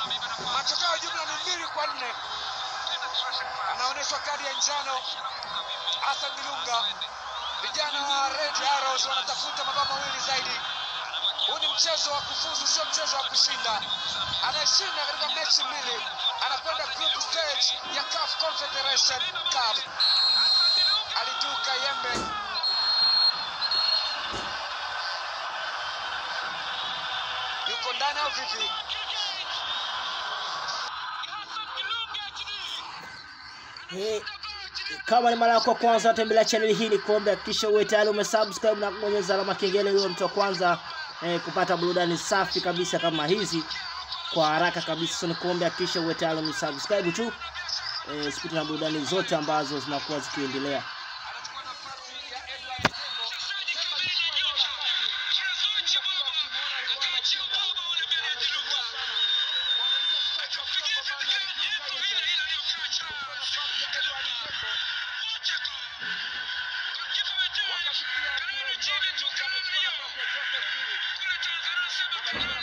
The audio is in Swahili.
Matokeo ya jumla ni mbili kwa nne. Anaonyeshwa kadi ya njano Hassan Dilunga. Vijana wa Red Arrows wanatafuta mabao mawili zaidi. Huu ni mchezo wa kufuzu, sio mchezo wa kushinda. Anayeshinda katika mechi mbili anakwenda group stage ya CAF Confederation Cup. Aliduka Yembe yuko ndani au vipi? Eh, kama ni mara yako ya kwanza tembelea channel hii ni kuombe hakikisha uwe tayari umesubscribe na kubonyeza alama kengele huyo mtu wa kwanza eh, kupata burudani safi kabisa kama hizi kwa haraka kabisa so nikuombe hakikisha uwe tayari umesubscribe tu eh, sipite na burudani zote ambazo zinakuwa zikiendelea Anachukua nafasi ya Edward Tembo. Tembo alichukua eneo la kati. Simba kila ukimwona alikuwa anashinda. Anasumbua sana. Wanaingia striker msongamano, alivuka Yembe. Anachukua nafasi ya Edward Tembo. Wakati pia kule Joe Ilunga amechukua nafasi ya Joseph Siri.